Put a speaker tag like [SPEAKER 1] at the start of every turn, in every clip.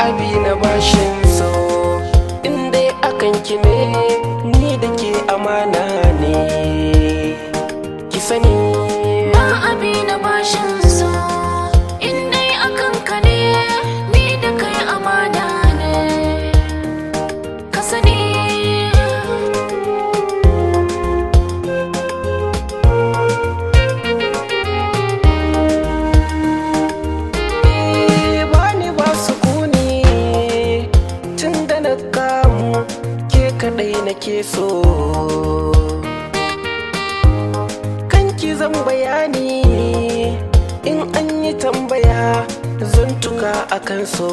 [SPEAKER 1] abi na bashin so in dai akan ki ne ni da ke amana ne ki sani
[SPEAKER 2] ba abi na bashin so in dai akan ka ne ni da kai amana ne ka sani
[SPEAKER 1] bani ba sukuni tun da na kamu ke kadai nake so kanki zan bayani in an yi tambaya zan tuka akan so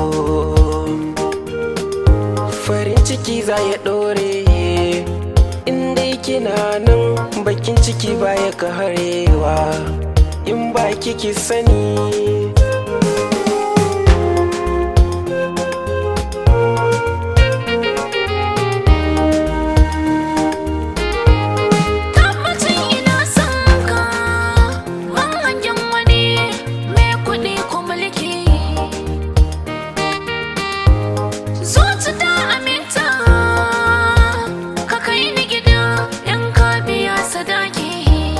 [SPEAKER 1] farin ciki za ya dore in dai kina nan bakin ciki baya ka harewa in ba kiki sani
[SPEAKER 2] tabbacin ina son ka ban hangen wani mai kuɗi ko mulki zuci ta aminta ka kai ni gida in ka biya sadaki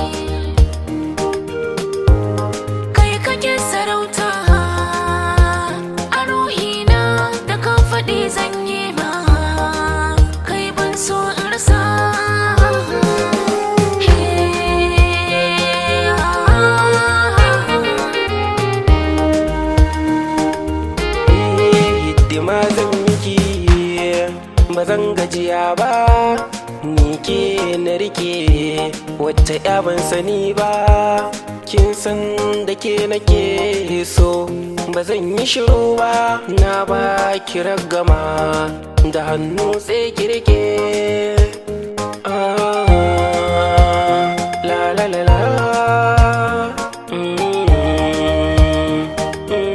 [SPEAKER 2] kai kake sarauta a ruhina da ka faɗi zan yi ba kai ban so in rasa
[SPEAKER 1] hidima zan miki ba zan gajiya ba ni ke na rike wata ya ban sani ba kin san da ke nake so ba zan yi shiru ba na ba ki ragama da hannu sai ki rike Ah, la la la la Mm, mm.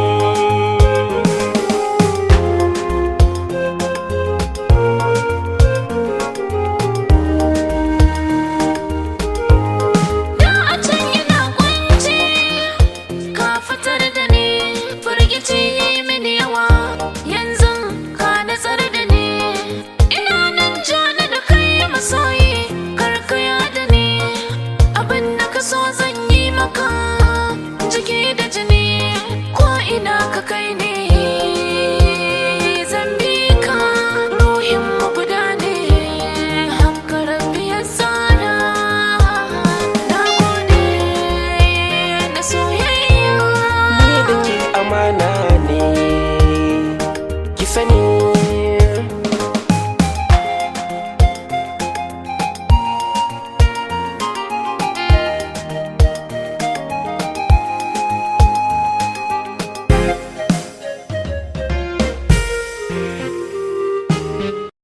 [SPEAKER 2] Da a can ina kunci ka fitar da ni firgici ya yi mini yawa yanzu ka natsar da ni ina nan jana da kai masoyi karkaya da ni abin da ka so zan yi maka